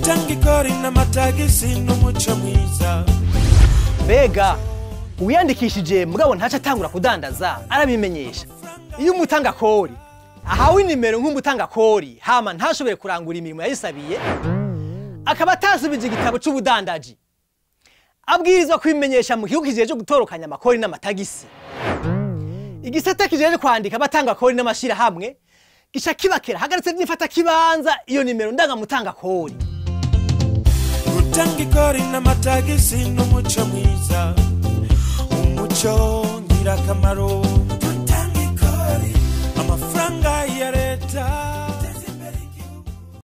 gutanga ikori n'amatagisi n'umuco mwiza mbega uwiyandikishije mugabo ntaco atangura kudandaza arabimenyesha iyo umutanga kori ahawe inimero nk'umutanga kori hama ntashobore kurangura imirimo yayisabiye akaba atasubije igitabo c'ubudandaji abwirizwa kubimenyesha mu kigo kijeje gutorokanya amakori n'amatagisi igisata kijeje kwandika abatanga kori n'amashirahamwe gica kibakera hagaritse vy'ifata kibanza iyo nimero ndangamutanga kori gutanga ikori n'amatagisi n'umuco mwiza umuco ngirakamaro gutanga ikori amafaranga ya leta